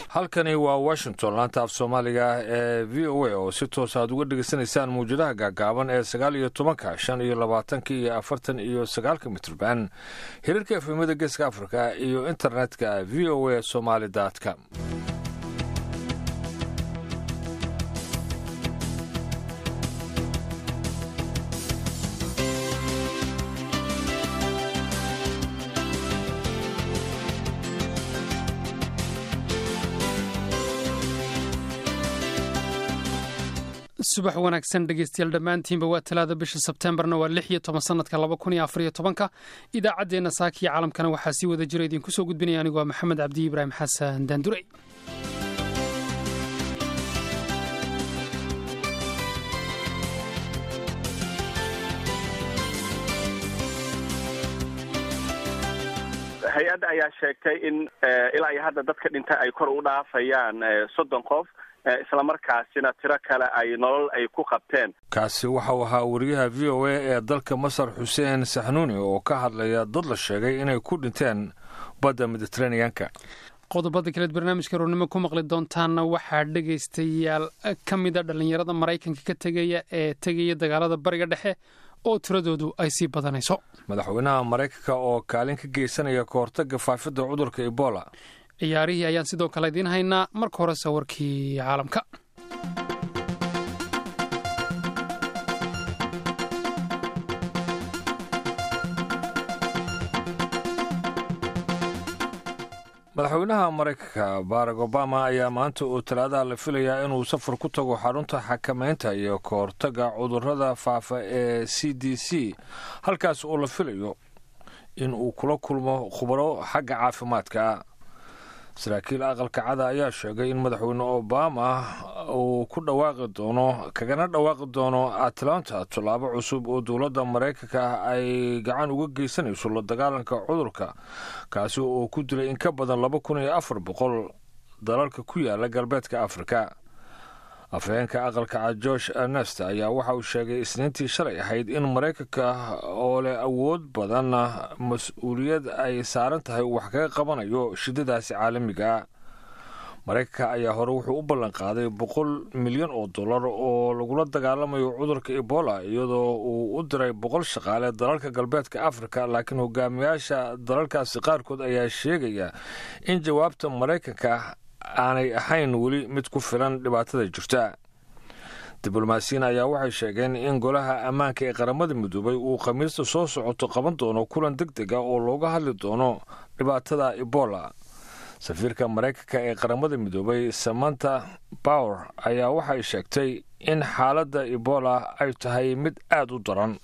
halkani waa washington laanta af soomaaliga ee v o a oo si toos aad uga dhegaysanaysaan mawjadaha gaagaaban ee sagaal iyo tobanka shan iyo labaatanka iyo afartan iyo sagaalka mitrban hirarka efemada geeska africa iyo internetka v o a somaly com subax wanaagsan dhegeystayaal dhammaantiinba waa talaada bisha sebteembarna waa lix iyo toban sanadka laba kun iyo afariyo tobanka idaacaddeenna saakiyo caalamkana waxaa sii wada jira idinku soo gudbinaya anigu waa maxamed cabdi ibraahim xasan daandurey hay-adda ayaa sheegtay in ilaa iyo hadda dadka dhintay ay kor u dhaafayaan soddon qof islamarkaasina tiro kale ay nolol ay ku qabteen kaasi waxau ahaa wariyaha v o a ee dalka masar xuseen saxnuuni oo ka hadlaya dad la sheegay inay ku dhinteen badda mediteraneanka qodobada kaleed barnaamijka roornimo ku maqli doontaanna waxaa dhegaystayaal ka mida dhallinyarada maraykanka ka tegaya ee tegaya dagaalada bariga dhexe oo tiradoodu ay sii badanayso madaxweynaha maraykanka oo kaalin ka geysanaya kahortaga faafidda cudurka ebola ciyaarihii ayaan sidoo kale idiin haynaa marka hore sawirkii caalamka madaxweynaha maraykanka barack obama ayaa maanta oo talaadaha la filayaa inuu safar ku tago xarunta xakamaynta iyo kahortaga cudurrada faafa ee c d c halkaas oo la filayo in uu kula kulmo khubaro xagga caafimaadka saraakiil aqalka cada ayaa sheegay in madaxweyne obama uu ku dhawaaqi doono kagana dhawaaqi doono atlanta tallaabo cusub oo dowladda maraykanka ay gacan uga geysanayso la dagaalanka cudurka kaasi oo ku dilay in ka badan laba kun iyo afar boqol dalalka ku yaala galbeedka afrika afhayeenka aqalka cad george ernest ayaa waxa uu sheegay isniintii shalay ahayd in maraykanka oo leh awood badanna mas-uuliyad ay saaran tahay uu wax kaga qabanayo shidadaasi caalamiga maraykanka ayaa hore wuxuu u ballan qaaday boqol milyan oo dollar oo lagula dagaalamayo cudurka ebola iyadoo uu u diray boqol shaqaale dalalka galbeedka afrika laakiin hogaamiyaasha dalalkaasi qaarkood ayaa sheegaya in jawaabta maraykanka aanay ahayn weli mid ku filan dhibaatada jirta diblomaasiyiin ayaa waxay sheegeen in golaha ammaanka ee qaramada midoobay uu khamiista soo socoto qaban doono kulan deg deg a oo looga hadli doono dhibaatada ebola safiirka maraykanka ee qaramada midoobay samanta bower ayaa waxay sheegtay in xaaladda ebola ay tahay mid aada u daran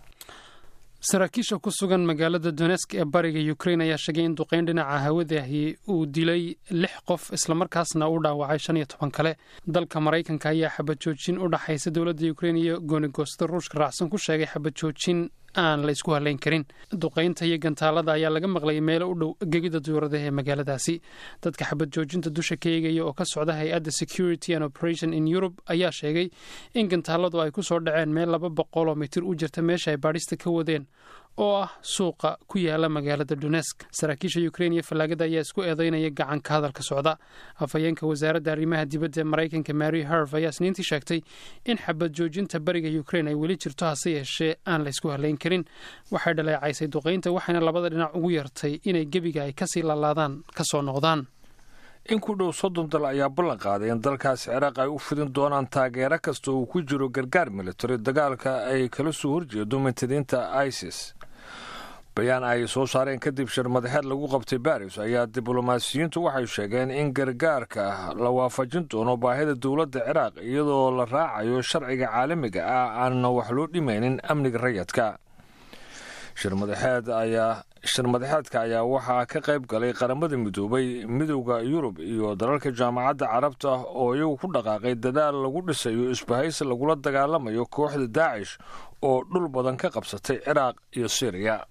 saraakiisha ku sugan magaalada donesk ee bariga ukrain ayaa sheegay in duqeyn dhinaca hawadahi uu dilay lix qof islamarkaasna u dhaawacay shan iyo toban kale dalka maraykanka ayaa xabajoojin u dhaxaysa dowladda ukrein iyo goonigoosta ruushka raacsan ku sheegay xabajoojin aan la isku halayn karin duqaynta iyo gantaalada ayaa laga maqlayay meelo u dhow gegida duuradaha ee magaaladaasi dadka xabad joojinta dusha ka eegaya oo ka socda hay-adda security and operation in europe ayaa sheegay in gantaaladu ay ku soo dhaceen meel laba boqoloo mitir u jirta meesha ay baadhista ka wadeen oo ah suuqa ku yaala magaalada donesk saraakiisha ukrein iyo fallaagada ayaa isku eedeynaya gacanka hadalka socda afhayeenka wasaaradda arrimaha dibadda ee maraykanka mary harv ayaa isniintii sheegtay in xabad joojinta bariga ukrein ay weli jirto hase yeeshee aan la ysku halayn karin waxay dhaleecaysay duqaynta waxayna labada dhinac ugu yartay inay gebiga ay kasii laalaadaan ka soo noqdaan in ku dhow soddon dal ayaa ballan qaaday in dalkaas ciraaq ay u fidin doonaan taageero kasta uu ku jiro gargaar militari dagaalka ay kala soo horjeedo mintadiinta isis bayaan ay soo saareen kadib shir madaxeed lagu qabtay baris ayaa diblomaasiyiintu waxay sheegeen in gargaarka la waafajin doono baahida dowladda ciraaq iyadoo la raacayo sharciga caalamiga ah aanna wax loo dhimaynin amniga rayadka shirmadaxeed ayaa shir madaxeedka ayaa waxaa ka qayb galay qaramada midoobay midowda yurub iyo dalalka jaamacadda carabta oo iyagu ku dhaqaaqay dadaal lagu dhisayo isbahaysi lagula dagaalamayo kooxda daacish oo dhul badan ka qabsatay ciraaq iyo syriya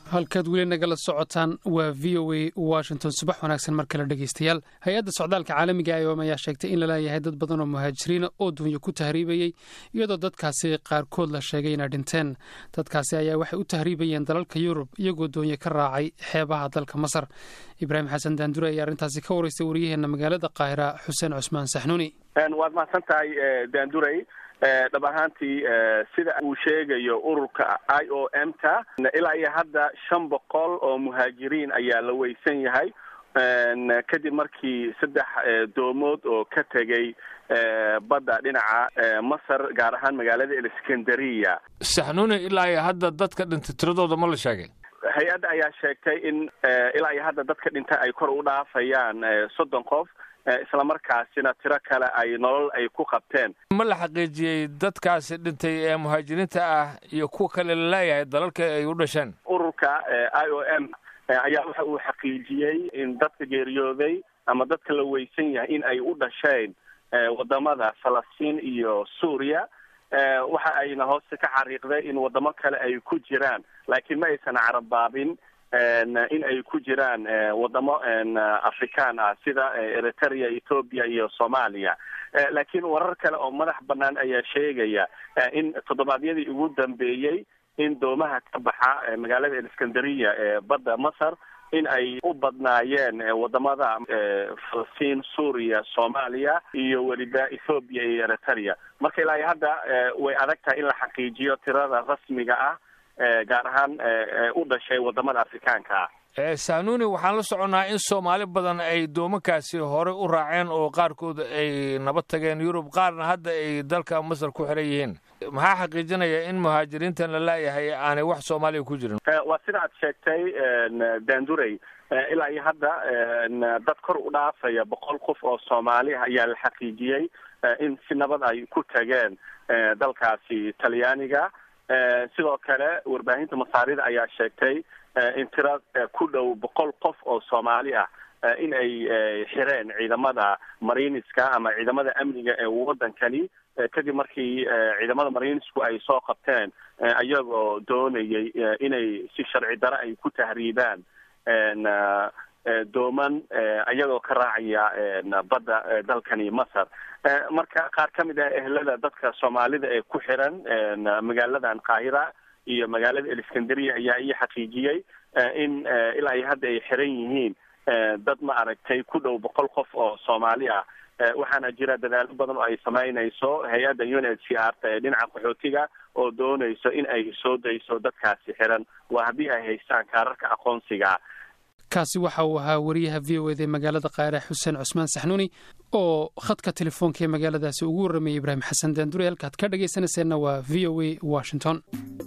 halkaad weli nagala socotaan waa v o a washington subax wanaagsan mar kale dhegaystayaal hay-adda socdaalka caalamiga iom ayaa sheegtay in laleeyahay dad badan oo muhaajiriina oo duunyo ku tahriibayey iyadoo dadkaasi qaarkood la sheegay inay dhinteen dadkaasi ayaa waxay u tahriibayeen dalalka yurub iyagoo doonye ka raacay xeebaha dalka masar ibraahim xasan daandure ayaa arrintaasi ka waraystay waryaheena magaalada qaahira xuseen cusmaan saxnuuni waad mahadsan tahay daandurey dhab ahaantii sida uu sheegayo ururka i o m ta ilaa iyo hadda shan boqol oo muhaajiriin ayaa la weysan yahay kadib markii saddex doomood oo ka tegay badda dhinaca masar gaar ahaan magaalada elskandariya saxnuuni ilaa iyo hadda dadka dhintay tiradooda ma la sheegay hay-adda ayaa sheegtay in ilaa iyo hadda dadka dhintay ay kor u dhaafayaan soddon qof islamarkaasina tiro kale ay nolol ay ku qabteen ma la xaqiijiyey dadkaasi dhintay ee muhaajiriinta ah iyo kuwa kale laleeyahay dalalka ay u dhasheen ururka i o m ayaa waxa uu xaqiijiyey in dadka geeriyooday ama dadka la weysan yahay in ay u dhasheen wadamada falastiin iyo suuriya waxa ayna hoose ka xariiqday in wadamo kale ay ku jiraan laakiin ma aysan carabaabin in ay ku jiraan wadamo afrikaan ah sida eritrea ethoopia iyo soomaaliya laakiin warar kale oo madax banaan ayaa sheegaya in toddobaadyadii ugu dambeeyey in doomaha ka baxa magaalada elskandariya ee badda masar in ay u badnaayeen wadamada falastiin suuriya soomaaliya iyo weliba ethoobiya iyo eritrea marka ilaa hadda way adag tahay in la xaqiijiyo tirada rasmiga ah gaar ahaan u dhashay wadamada afrikaanka ah sanuuni waxaan la soconnaa in soomaali badan ay doomankaasi hore u raaceen oo qaarkood ay nabad tageen yurub qaarna hadda ay dalka masar ku xiran yihiin maxaa xaqiijinaya in muhaajiriintan la laayahay aanay wax soomaaliya ku jirin waa sida aad sheegtay daandurey ilaa iyo hadda dad kor u dhaafaya boqol qof oo soomaali ah ayaa la xaqiijiyey in si nabad ay ku tageen dalkaasi talyaaniga sidoo kale warbaahinta masaarida ayaa sheegtay in tira ku dhow boqol qof oo soomaali ah in ay xireen ciidamada mariiniska ama ciidamada amniga ee waddankani kadib markii ciidamada mariinisku ay soo qabteen ayagoo doonayay inay si sharci dare ay ku tahriibaan dooman ayagoo ka raacaya badda dalkani masar marka qaar ka mid ah ehlada dadka soomaalida ee ku xiran magaaladan qaahira iyo magaalada elskandariya ayaa ii xaqiijiyey in ilaa iyo hadda ay xiran yihiin dad ma aragtay ku dhow boqol qof oo soomaali ah waxaana jira dadaalo badan oo ay samaynayso hay-adda u n h c r ta ee dhinaca qaxootiga oo doonayso in ay soo dayso dadkaasi xiran waa haddii ay haystaan kaararka aqoonsiga kaasi waxa uu ahaa wariyaha v o eda ee magaalada kaare xuseen cusmaan saxnuuni oo khadka telefoonka ee magaaladaasi ugu warramayay ibraahim xasan daandure halkaad ka dhagaysanayseena waa v o a washington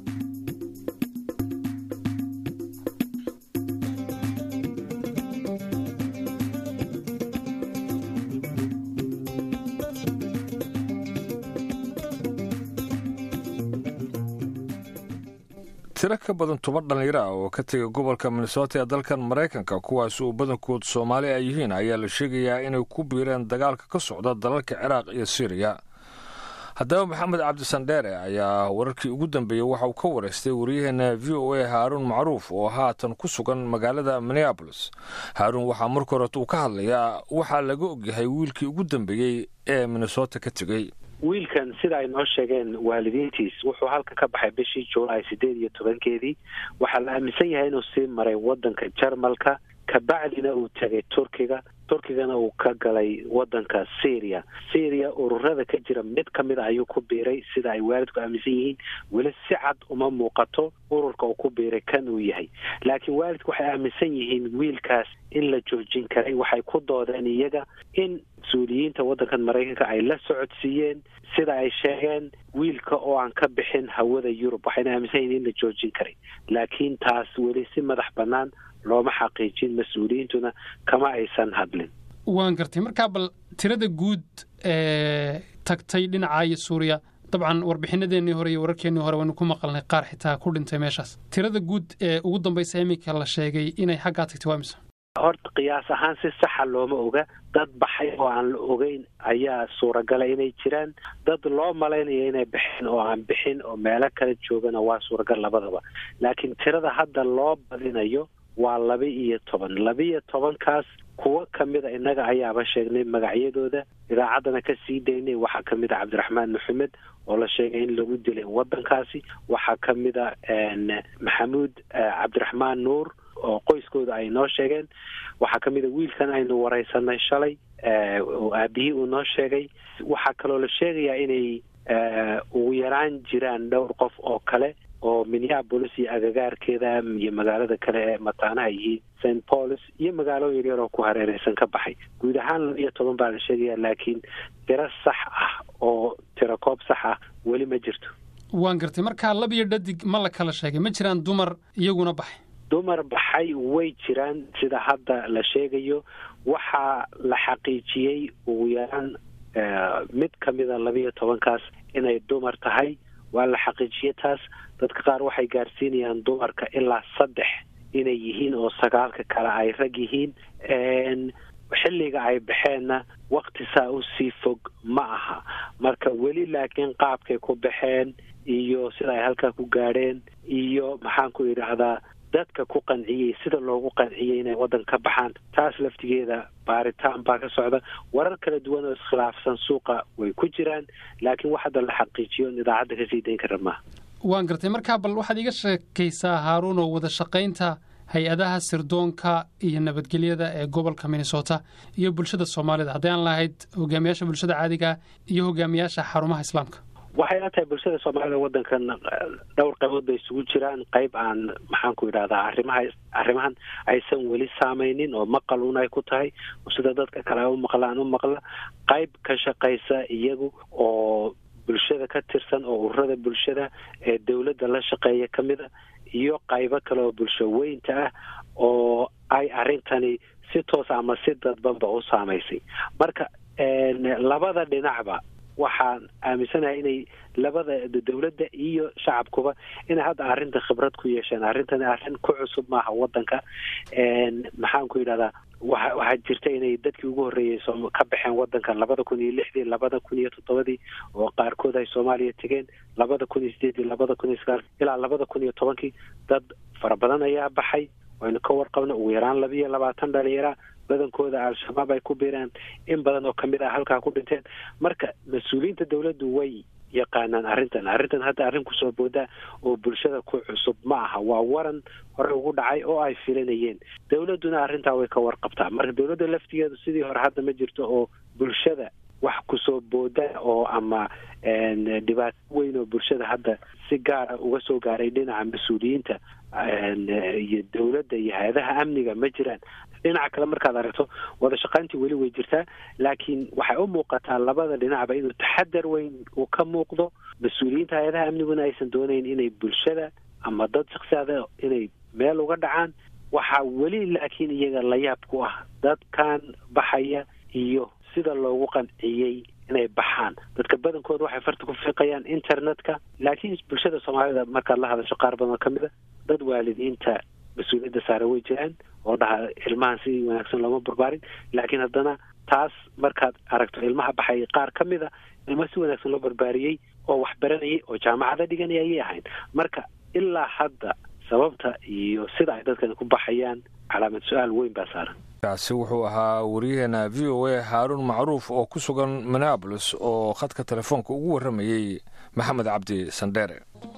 tiro ka badan toban dhallinyaro ah oo ka tegay gobolka minnesota ee dalkan maraykanka kuwaas uu badankood soomaali ay yihiin ayaa la sheegayaa inay ku biireen dagaalka ka socda dalalka ciraaq iyo syriya haddaba maxamed cabdisandheere ayaa wararkii ugu dambeeyey waxa uu ka waraystay waryaheena v o a haaruun macruuf oo haatan ku sugan magaalada minneabolis haaruun waxaa marka horet uu ka hadlayaa waxaa laga ogyahay wiilkii ugu dambeeyey ee minnesota ka tegey wiilkan sida ay noo sheegeen waalidiintiis wuxuu halka ka baxay bishii juulaay sideed iyo tobankeedii waxaa la aaminsan yahay inuu sii maray wadanka jarmalka kabacdina uu tegay turkiga turkigana uu ka galay wadanka syria syria ururada ka jira mid ka mid a ayuu ku biiray sida ay waalidku aaminsan yihiin weli si cad uma muuqato ururka uu ku biiray kan uu yahay laakiin waalidku waxay aaminsan yihiin wiilkaas in la joojin karay waxay ku doodeen iyaga in mas-uuliyiinta waddankan maraykanka ay la socodsiiyeen sida ay sheegeen wiilka oo aan ka bixin hawada yurub waxayna aaminsan yihiin in la joojin karay laakiin taas weli si madax bannaan looma xaqiijin mas-uuliyiintuna kama aysan hadlin waan gartay markaa bal tirada guud ee tagtay dhinaca iyo suuriya dabcan warbixinadeennii hore iyo wararkeennii hore waynu ku maqalnay qaar xitaa ku dhintay meeshaas tirada guud ee ugu dambaysa iminka la sheegay inay xaggaa tagtay waa mise horta qiyaas ahaan si saxa looma oga dad baxay oo aan la ogeyn ayaa suuragala inay jiraan dad loo malaynayo inay baxeen oo aan bixin oo meelo kala joogana waa suuragal labadaba laakiin tirada hadda loo badinayo waa laba iyo toban laba iyo tobankaas kuwo kamida innaga ayaaba sheegnay magacyadooda idaacaddana ka sii daynay waxaa kamid a cabdiraxmaan maxamed oo la sheegay in lagu dilay waddankaasi waxaa kamid a maxamuud cabdiraxmaan nuur oo qoyskooda ay noo sheegeen waxaa kamid a wiilkan aynu wareysanay shalay oo aabihii uu noo sheegay waxaa kaloo la sheegayaa inay ugu yaraan jiraan dhowr qof oo kale oo minneapolis iyo agagaarkeeda iyo magaalada kale ee mataanaha yihiin st pauls iyo magaalo yaryar oo ku hareereysan ka baxay guud ahaan laba iyo toban baa la sheegaya laakiin tiro sax ah oo tiro koob sax ah weli ma jirto waan gartay markaa lab iyo dhadig ma la kala sheegay ma jiraan dumar iyaguna baxay dumar baxay way jiraan sida hadda la sheegayo waxaa la xaqiijiyey ugu yaraan mid kamida labaiyo tobankaas inay dumar tahay waa la xaqiijiye taas dadka qaar waxay gaarsiinayaan dumarka ilaa saddex inay yihiin oo sagaalka kale ay rag yihiin xilliga ay baxeenna wakti saa u sii fog ma aha marka weli laakiin qaabkay ku baxeen iyo sida ay halkaa ku gaadheen iyo maxaan ku idhaahdaa dadka ku qanciyey sida loogu qanciyey inay waddan ka baxaan taas laftigeeda baaritaan baa ka socda warar kala duwan oo iskhilaafsan suuqa way ku jiraan laakiin wax hadda la xaqiijiyo in idaacadda kasii dayn kara maaha waan gartay markaa bal waxaad iga sheekaysaa haaruun oo wada shaqaynta hay-adaha sirdoonka iyo nabadgelyada ee gobolka minnesota iyo bulshada soomaalida hadday aan lahayd hogaamiyaasha bulshada caadiga iyo hogaamiyaasha xarumaha islaamka waxay la tahay bulshada soomaalida waddankan dhowr qaybood bay isugu jiraan qayb aan maxaan ku idhahdaa arrimaha arrimahan aysan weli saameynin oo maqal un ay ku tahay sida dadka kale u maqlaan u maqla qayb ka shaqaysa iyagu oo bulshada ka tirsan oo ururada bulshada ee dowladda la shaqeeya ka mid a iyo qaybo kale oo bulsho weynta ah oo ay arrintani si toos ama si dadbanba u saamaysay marka labada dhinacba waxaan aaminsanahay inay labada dowladda iyo shacabkuba inay hadda arrinta khibrad ku yeesheen arrintani arrin ku cusub maaha waddanka maxaan ku yidhahdaa wa waxaa jirta inay dadkii ugu horreeyey ka baxeen waddankan labada kun iyo lixdii labada kun iyo toddobadii oo qaarkood ay soomaaliya tegeen labada kun iyo sideedii labada kun iyo sagaal ilaa labada kun iyo tobankii dad fara badan ayaa baxay waynu ka warqabna ugu yaraan laba iyo labaatan dhalinyara badankooda al-shabaab ay ku biiraan in badan oo kamid ah halkaa ku dhinteen marka mas-uuliyiinta dowladdu way yaqaanaan arrintan arrintan hadda arrin kusoo boodaa oo bulshada ku cusub ma aha waa waran hore ugu dhacay oo ay filanayeen dowladduna arrintaa way ka warqabtaa marka dowladda laftigeedu sidii hore hadda ma jirto oo bulshada wax kusoo booda oo ama dhibaato weyn oo bulshada hadda si gaara uga soo gaaray dhinaca mas-uuliyiinta iyo dowladda iyo hay-adaha amniga ma jiraan dhinaca kale markaad aragto wada shaqayntii weli way jirtaa laakiin waxay u muuqataa labada dhinacba inuu taxadar weyn uu ka muuqdo mas-uuliyiinta hay-adaha amniguna aysan doonayn inay bulshada ama dad shaksiada inay meel uga dhacaan waxaa weli laakiin iyaga la yaab ku ah dadkan baxaya iyo sida loogu qanciyey inay baxaan dadka badankooda waxay farta ku fiiqayaan internetka laakiin bulshada soomaalida markaad la hadasho qaar badan oo ka mid a dad waalidiinta mas-uuliyadda saare way jiraan oo dhaha ilmahan si wanaagsan looma barbaarin laakiin haddana taas markaad aragto ilmaha baxay qaar ka mid a ilma si wanaagsan loo barbaariyey oo wax baranayay oo jaamacada dhiganaya ayay ahayn marka ilaa hadda sababta iyo sida ay dadkani ku baxayaan calaamad su-aal weyn baa saaran kaasi wuxuu ahaa wariyaheena v o a haaruun macruuf oo ku sugan minneabolis oo khadka telefoonka ugu warramayey maxamed cabdi sandheere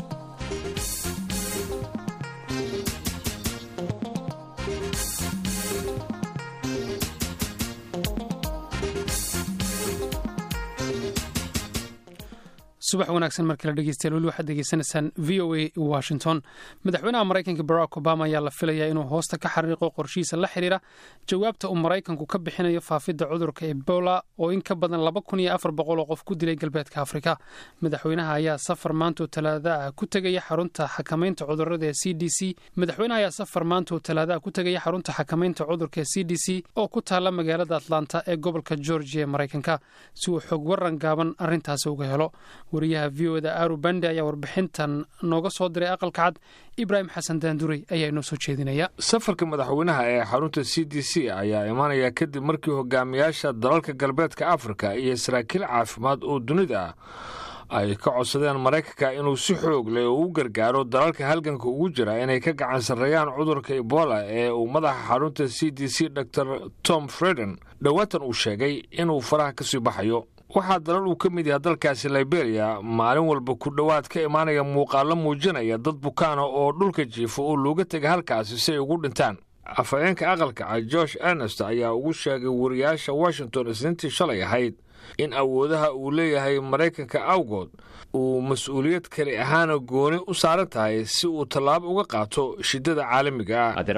subax wanaagsan mar kale dhegeystayaal weli waxaad degeysanaysaan v o a washington madaxweynaha maraykanka barack obama ayaa la filayaa inuu hoosta ka xariiqo qorshihiisa la xiriira jawaabta uu maraykanku ka bixinayo faafidda cudurka ebola oo in ka badan laba kun iyo afar boqol oo qof ku dilay galbeedka afrika madaxweynaha ayaa safar maanta oo talaada ah ku tegaya xarunta xakamaynta cudurada ee c d c madaxweynaha ayaa safar maanta oo talaada ah ku tegaya xarunta xakamaynta cudurka ee c d c oo ku taala magaalada atlanta ee gobolka georgia ee maraykanka si uu xog waran gaaban arrintaasi uga helo wariyaha v o da aru bande ayaa warbixintan nooga soo diray aqalka cad ibraahim xasan daanduray ayaa inoo soo jeedinaya safarka madaxweynaha ee xarunta c d c ayaa imaanaya kadib markii hogaamiyaasha dalalka galbeedka afrika iyo saraakiil caafimaad oo dunida ah ay ka codsadeen maraykanka inuu si xoog leh oo u gargaaro dalalka halganka ugu jira inay ka gacan sarreeyaan cudurka ebola ee uu madaxa xarunta c d c dor tom freden dhowaatan uu sheegay inuu faraha ka sii baxayo waxaa dalal uu ka mid yahay dalkaasi liberia maalin walba ku dhowaad ka imaanaya muuqaallo muujinaya dad bukaana oo dhulka jiifa oo looga tega halkaasi si ay ugu dhintaan afhayeenka aqalka cad george ernest ayaa ugu sheegay wariyaasha washington isniintii shalay ahayd in awoodaha uu leeyahay maraykanka awgood uu mas-uuliyad kali ahaana gooni u saaran tahay si uu tallaabo uga qaato shiddada caalamiga ah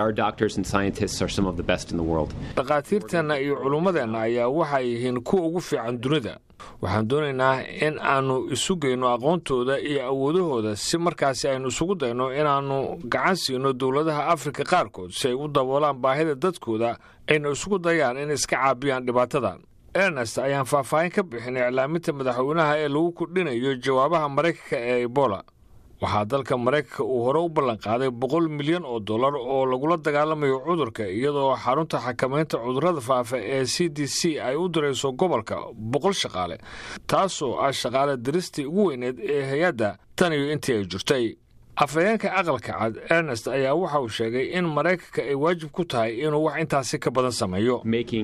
dhakhaatiirteenna iyo culummadeenna ayaa waxay yihiin kuwa ugu fiican dunida waxaan doonaynaa in aannu isu geyno aqoontooda iyo awoodahooda si markaasi aynu isugu dayno inaannu gacan siino dowladaha afrika qaarkood si ay u daboolaan baahida dadkooda ayna isugu dayaan in iska caabiyaan dhibaatadan ernest ayaan faahfaahin ka bixin iclaaminta madaxweynaha ee lagu kordhinayo jawaabaha maraykanka ee ebola waxaa dalka maraykanka uu hore u ballanqaaday boqol milyan oo dollar oo lagula dagaalamayo cudurka iyadoo xarunta xakamaynta cudurrada faafa ee c d c ay u dirayso gobolka boqol shaqaale taasoo ah shaqaale diristii ugu weyneed ee hay-adda tan iyo intii ay jirtay afhayeenka aqalka cad ernest ayaa waxa uu sheegay in maraykanka ay waajib ku tahay inuu wax intaasi ka badan sameeyo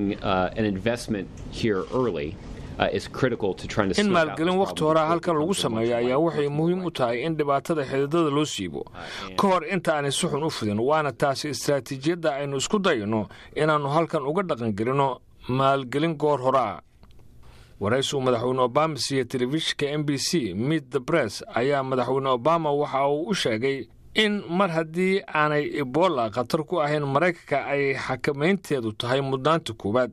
in maalgelin wakhti horea halkan lagu sameeyo ayaa waxay muhiim u tahay in dhibaatada xididada loo siibo ka hor inta aanay si xun u fidin waana taasi istaraatiijiyadda aynu isku dayno inaannu halkan uga dhaqangelino maalgelin goor horaa waraysigu madaxweyne obama siiye telefishinka m b c mit the bress ayaa madaxweyne obama waxa uu u sheegay in mar haddii aanay ebola khatar ku ahayn maraykanka ay xakamaynteedu tahay mudnaanta koowaad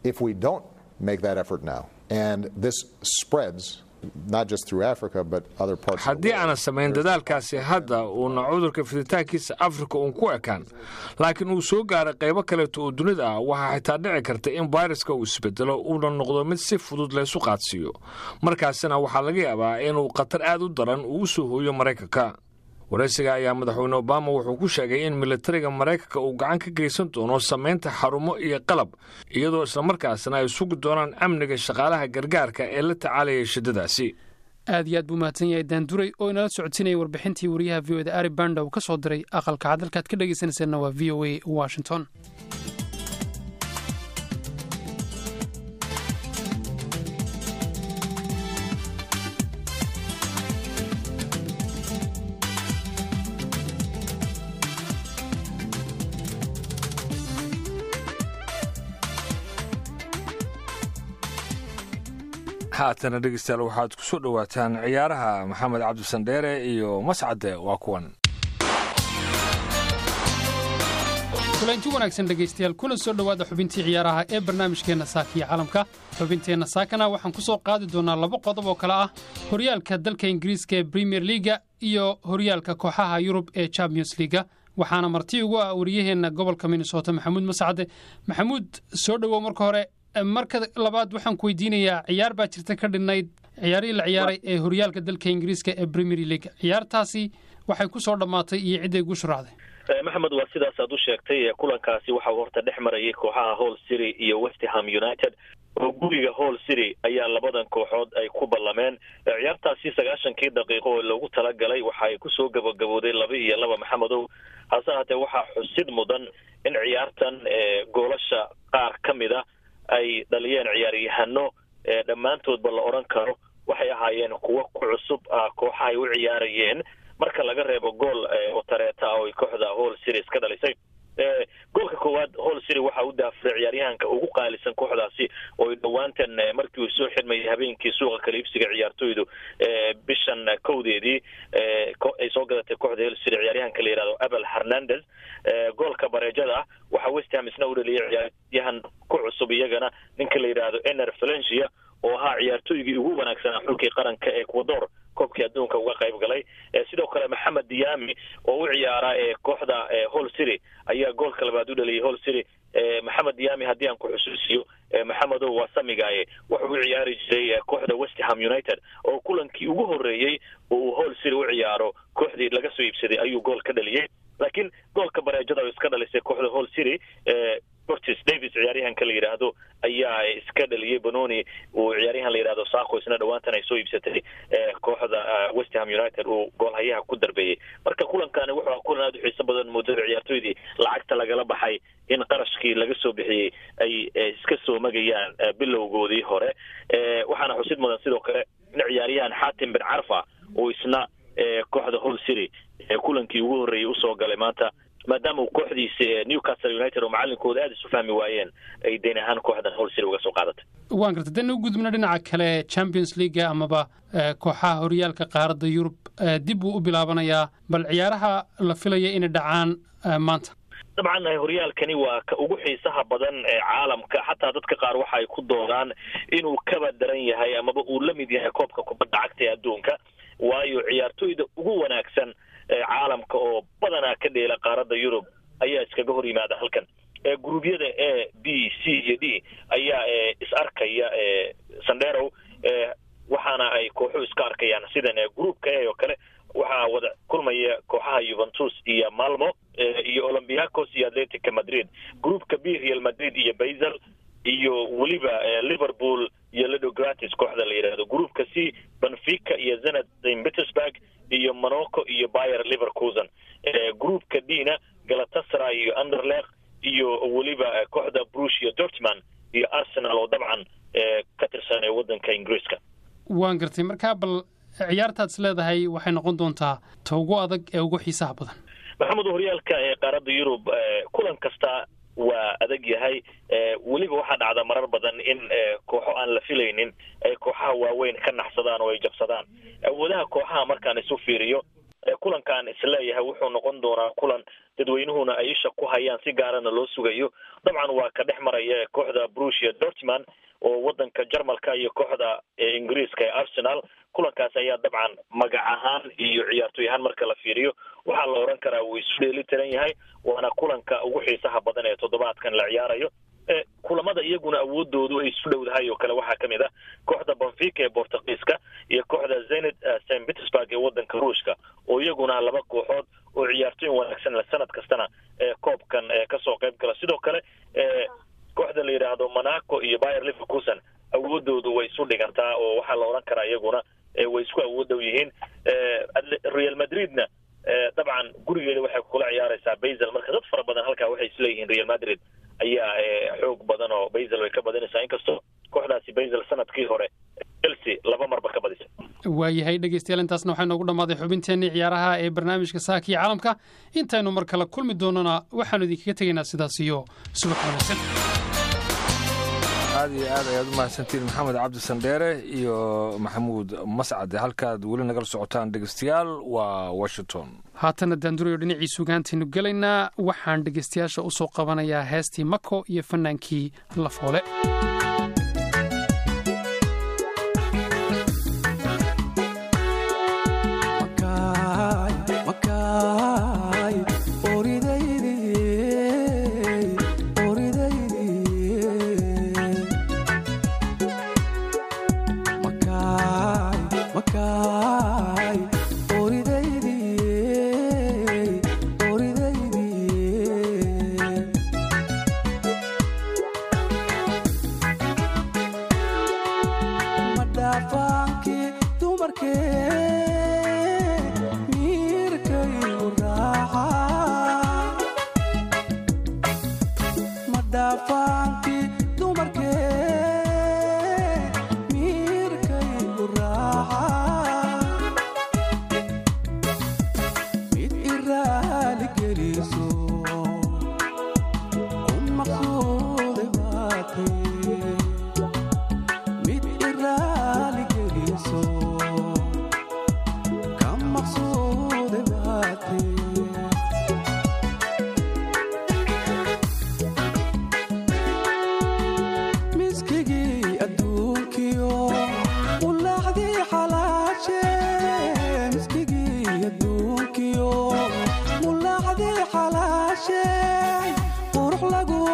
haddii aanan samayn dadaalkaasi hadda uuna cudurka fiditaankiisa afrika uun ku ekaan laakiin uu soo gaaray qaybo kaleeto oo dunida ah waxaa xitaa dhici karta in fayraska uu isbedelo uuna noqdo mid si fudud laysu qaadsiiyo markaasina waxaa laga yaabaa inuu khatar aad u daran uu u soo hooyo maraykanka waraysiga ayaa madaxweyne obama wuxuu ku sheegay in militariga maraykanka uu gacan ka geysan doono samaynta xarumo iyo qalab iyadoo islamarkaasna ay sugi doonaan amniga shaqaalaha gargaarka ee la tacaalayay shiddadaasi aad iyo aad buu mahadsan yahay daanduray oo inala socodsiinaya warbixintii wariyaha v o da ari banda uu ka soo diray aqalka cad halkaad ka dhegaysanayseena waa v o a washington haatana dhegeystayaal waxaad ku soo dhowaataan ciyaaraha maxamed cabdisandheere iyo mascade waa kuwan kulanti wanaagsan dhegaystayaal kuna soo dhowaada xubintii ciyaaraha ee barnaamijkeenna saaka iyo calamka xubinteenna saakana waxaan ku soo qaadi doonaa laba qodob oo kale ah horyaalka dalka ingiriiska ee bremier liaga iyo horyaalka kooxaha yurub ee champions liaga waxaana marti ugu ah wariyaheenna gobolka minnesota maxamuud mascade maxamuud soo dhowow marka hore marka labaad waxaan ku weydiinayaa ciyaar baa jirta ka dhinnayd ciyaarihii la ciyaaray ee horyaalka dalka ingiriiska ee premier league ciyaartaasi waxay ku soo dhammaatay iyo cidday gu shuraacday maxamed waa sidaas aad u sheegtay kulankaasi waxa uu horta dhex marayay kooxaha hall city iyo westham united oo guriga hall city ayaa labadan kooxood ay ku ballameen ciyaartaasi sagaashankii daqiiqo oo loogu talagalay waxa ay kusoo gabagabooday laba iyo laba maxamedow hase haatee waxaa xusid mudan in ciyaartan goolasha qaar ka mid a ay dhaliyeen ciyaaryahano dhammaantoodba la odhan karo waxay ahaayeen kuwo ku cusub ah kooxaha ay u ciyaarayeen marka laga reebo gool oo tareeta ah oo kooxda hall series ka dhalisay goolka koowaad hall city waxa u daafuray ciyaaryahanka ugu qaalisan kooxdaasi oo ay dhowaantan markii uu soo xidmayay habeenkii suuqa kala iibsiga ciyaartooydu bishan kowdeedii ay soo gadatay kooxda hall city ciyaaryahanka la yihahdo abel hernandez goolka bareejada ah waxaa westham isna u dhaliyay ciyaaryahan ku cusub iyagana ninka la yidhaahdo ener valencia oo ahaa ciyaartooygii ugu wanaagsanaa xulkii qaranka ecuador koobkii adduunka uga qayb galay sidoo kale maxamed diyaami oo u ciyaara kooxda hall city ayaa goolka labaad u dhaliyay hall city maxamed diyaami haddii aan ku xusuusiyo maxamedow waa samigaaye wuxuu u ciyaari jiray kooxda westham united oo kulankii ugu horreeyey oo uu hall city u ciyaaro kooxdii laga soo iibsaday ayuu gool ka dhaliyey laakiin goolka bareejada oo iska dhalisay kooxda hall city ortis davis ciyaaryahanka la yidhaahdo ayaa iska dhaliyey banoni uu ciyaaryahan la yidhahdo saako isna dhawaantan ay soo iibsatay kooxda westham united uu goolhayaha ku darbeeyey marka kulankani wuxuu ah kulan aada u xiiso badan muddada ciyaartooydii lacagta lagala baxay in qarashkii laga soo bixiyey ay iska soo magayaan bilowgoodii hore waxaana xusid mudan sidoo kale in ciyaaryahan xatim bin carfa uu isna kooxda hall city kulankii ugu horreeyey usoo galay maanta maadaama uu kooxdiisa newcastle united oo macalinkooda aada isu fahmi waayeen ay deyn ahaan kooxdan hall city uga soo qaadatay waan garta dana u gudubna dhinaca kale champions leaga amaba kooxaha horyaalka qaaradda yurub dib buu u bilaabanayaa bal ciyaaraha la filaya inay dhacaan maanta dabcan horyaalkani waa ka ugu xiisaha badan ee caalamka xataa dadka qaar waxa ay ku doodaan inuu kaba daran yahay amaba uu la mid yahay koobka kubadda cagta ee adduunka waayo ciyaartooyda ugu wanaagsan caalamka oo badanaa ka dheela qaaradda yurub ayaa iskaga hor yimaada halkan guruubyada a b c iyo d ayaa is arkaya sandherow waxaana ay kooxu iska arkayaan sidan groupka a oo kale waxaa wada kulmaya kooxaha yuventus iyo malmo iyo olympiacos iyo atletica madrid groupka b real madrid iyo basel iyo weliba liverpool iyo ledogratis kooxda la yidhaahdo groupka c benfica iyo zenat st petersburg iyo monaco iyo bayer livercusen groupka d na galatasaray iyo underlek iyo weliba kooxda brush iyo dortman iyo arsenal oo dabcan ka tirsan ee waddanka ingiriiska waan gartay markaa bal ciyaartaad is leedahay waxay noqon doontaa ta ugu adag ee ugu xiisaha badan maxamed horyaalka ee qaaradda yurub kulan kasta waa adag yahay weliba waxaa dhacda marar badan in kooxo aan la filaynin ay kooxaha waaweyn ka naxsadaan oo ay jabsadaan awoodaha kooxaha markaan isu fiiriyo kulankaan isleeyahay wuxuu noqon doonaa kulan dadweynuhuna ay isha ku hayaan si gaarana loo sugayo dabcan waa ka dhex maraya kooxda brusia dortman oo waddanka jarmalka iyo kooxda ingiriiska ee arsenal kulankaas ayaa dabcan magac ahaan iyo ciyaartooy ahaan marka la fiiriyo waxaa la odhan karaa wuu isu dheeli tiran yahay waana kulanka ugu xiisaha badan ee toddobaadkan la ciyaarayo kulamada iyaguna awoodoodu ay isu dhowdahay oo kale waxaa ka mid ah kooxda benfica ee bortugiiska iyo kooxda zenit st petersburg ee waddanka ruushka oo iyaguna laba kooxood oo ciyaartooyin wanaagsan sanad kastana koobkan kasoo qayb gala sidoo kale kooxda la yidhaahdo monaco iyo bayer livercusen awoodoodu way isu dhigantaa oo waxaa la odhan karaa iyaguna way isku awood dhow yihiin real madridna dabcan gurigeeda waxay kula ciyaaraysaa basel marka dad fara badan halkaa waxay isleeyihiin real madrid ayaa xoog badan oo basel way ka badinaysaa inkastoo kooxdaasi basel sanadkii hore chelsea laba marba ka badisay waayahay dhegeystayaal intaasna waxaa noogu dhammaaday xubinteenii ciyaaraha ee barnaamijka saaka iyo caalamka intaynu mar kale kulmi doonana waxaanu idinkaga tegaynaa sidaas iyo subax wanaagsan aad iyo aad ayaad u mahadsantiin maxamed cabdi sandheere iyo maxamuud mascade halkaad weli nagala socotaan dhegeystayaal waa washington haatana daandurayo dhinacii sugaantaynu gelaynaa waxaan dhegeystayaasha u soo qabanayaa heestii mako iyo fannaankii lafoole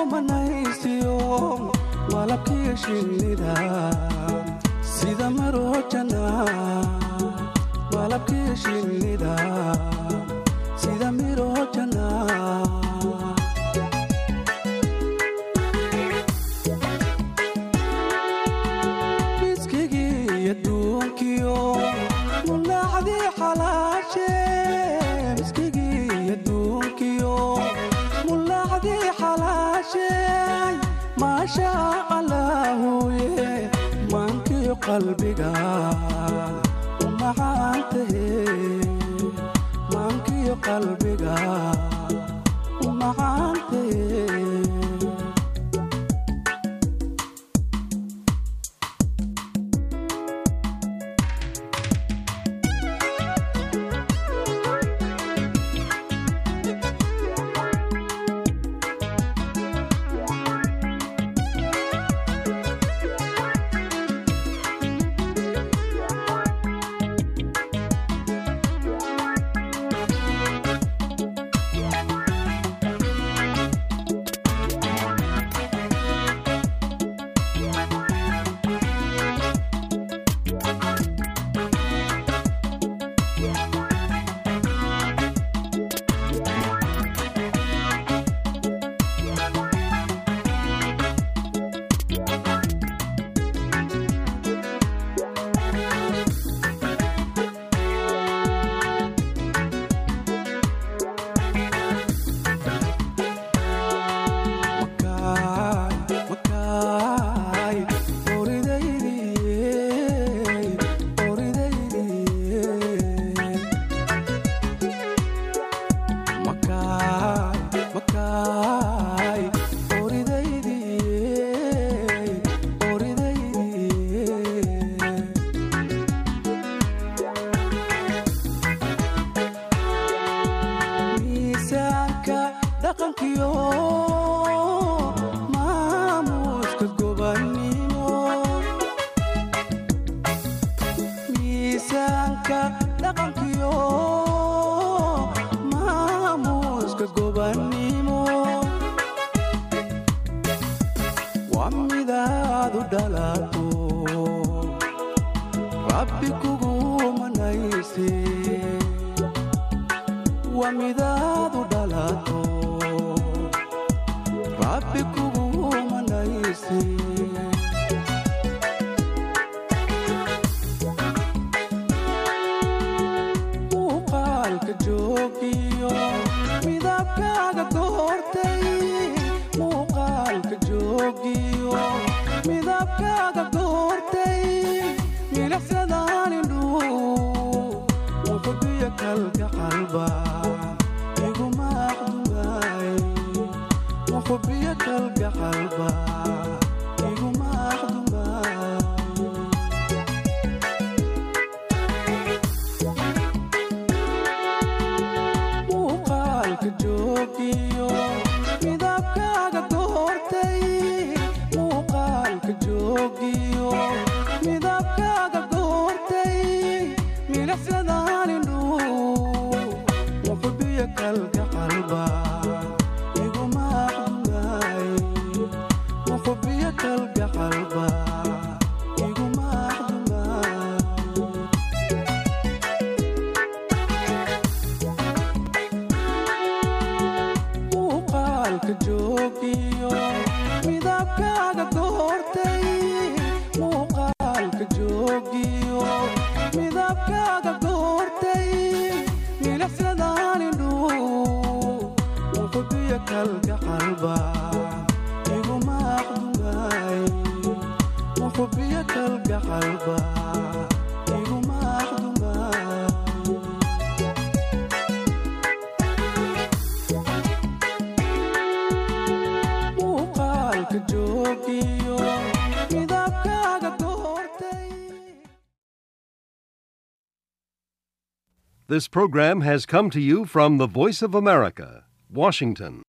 manaysiyo malabkiyo shinnida sida marojana malabkiyo shinnida sida mirojana miskigii adduunkiyo mulaacdii xalaashe miskigii adduunkiyo mulaacdii xalaashe maasha allaahuye maankiyo qalbiga u macaantahe maankiyo qalbiga u macaantahe miisaanka dhaqankiyo maamuuska gobannimo miisaanka dhaqankiyo maamuuska gobannimo waa midaad u dhalato rabbi kugu manayse waa midaad u dhalato rabbi kugu manayse muuqaalka joogiyo midabkaaga goortay muuqaalka joogiyo midabkaaga goortay milicsadaan indhuu wuxubiyo kalka qalba iguma aqdumaay wuxubiyo kalka qalba iguma aqdumaay muuqaalka joogiyo midabkaaga goortay muuqaalka joogiyo midabkaaga goortay milicsadaan indhuu wuxubiyo kalka qalba iguma aqdumaay wuxubiyo kalka qalba iguma aqdumaay muuqaalka joogiyo midabkaaga goortay muuqaalka joogiyo midabkaaga goortay milicsadaan indhuu wuxubiyo kalka qalba iguma aqdumaay wuxubiyo kalka qalba iguma aqdumaay muuqaalka joogiyo midabkaaga goortay This program has come to you from the Voice of America, Washington.